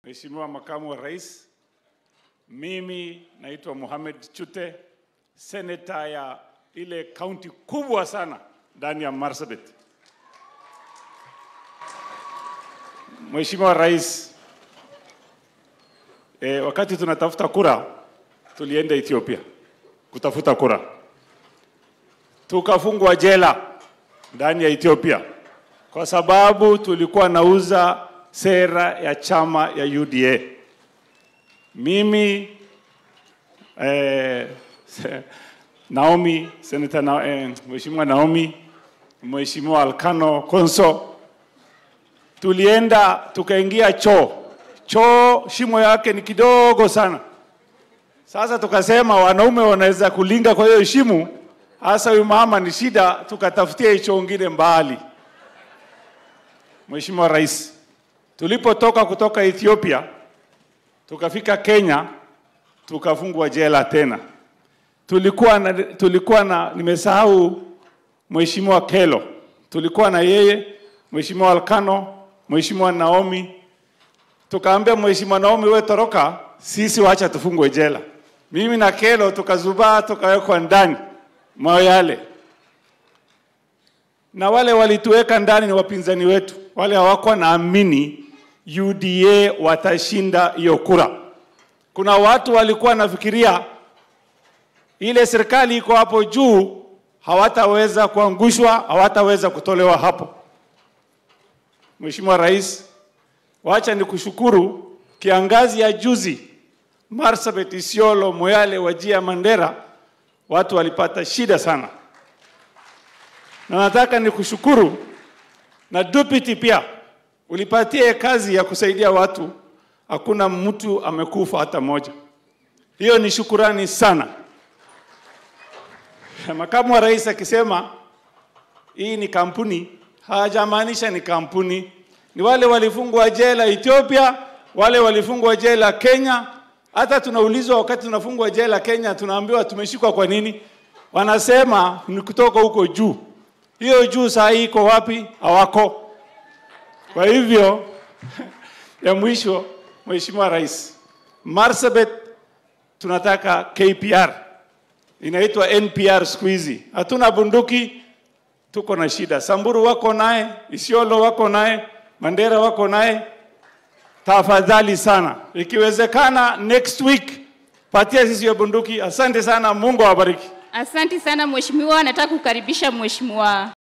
Mheshimiwa Makamu wa Rais, mimi naitwa Mohamed Chute, seneta ya ile kaunti kubwa sana ndani ya Marsabit. Mheshimiwa Rais, e, wakati tunatafuta kura tulienda Ethiopia kutafuta kura, tukafungwa jela ndani ya Ethiopia kwa sababu tulikuwa nauza sera ya chama ya UDA. Mimi eh, Naomi Senator na, eh, Mheshimiwa Naomi, Mheshimiwa Alkano Konso, tulienda tukaingia choo. Choo shimo yake ni kidogo sana. Sasa tukasema wanaume wanaweza kulinga kwa hiyo shimo, hasa huyu mama ni shida, tukatafutia hicho ngine mbali. Mheshimiwa Rais, tulipotoka kutoka Ethiopia tukafika Kenya, tukafungwa jela tena. Tulikuwa na, tulikuwa na nimesahau Mheshimiwa Kelo, tulikuwa na yeye, Mheshimiwa Alkano, Mheshimiwa Naomi. Tukaambia Mheshimiwa Naomi, we toroka, sisi wacha tufungwe jela. Mimi na Kelo tukazubaa, tukawekwa ndani Moyale, na wale walituweka ndani ni wapinzani wetu, wale hawakuwa naamini UDA watashinda hiyo kura. Kuna watu walikuwa nafikiria ile serikali iko hapo juu hawataweza kuangushwa, hawataweza kutolewa hapo. Mheshimiwa Rais, wacha nikushukuru, kiangazi ya juzi Marsabit, Isiolo, Moyale, Wajia, Mandera watu walipata shida sana, na nataka nikushukuru na deputy pia ulipatia kazi ya kusaidia watu, hakuna mtu amekufa hata moja. Hiyo ni shukurani sana. Makamu wa rais akisema hii ni kampuni, hajamaanisha ni kampuni, ni wale walifungwa jela Ethiopia, wale walifungwa jela Kenya. Hata tunaulizwa wakati tunafungwa jela Kenya, tunaambiwa tumeshikwa kwa nini? Wanasema ni kutoka huko juu. Hiyo juu saa hii iko wapi? Hawako. Kwa hivyo ya mwisho, Mheshimiwa Rais, Marsabit tunataka KPR, inaitwa NPR siku hizi. Hatuna bunduki, tuko na shida. Samburu wako naye, Isiolo wako naye, Mandera wako naye. Tafadhali sana, ikiwezekana next week patia sisi hiyo bunduki. Asante sana, Mungu awabariki. Asante sana mheshimiwa, nataka kukaribisha mheshimiwa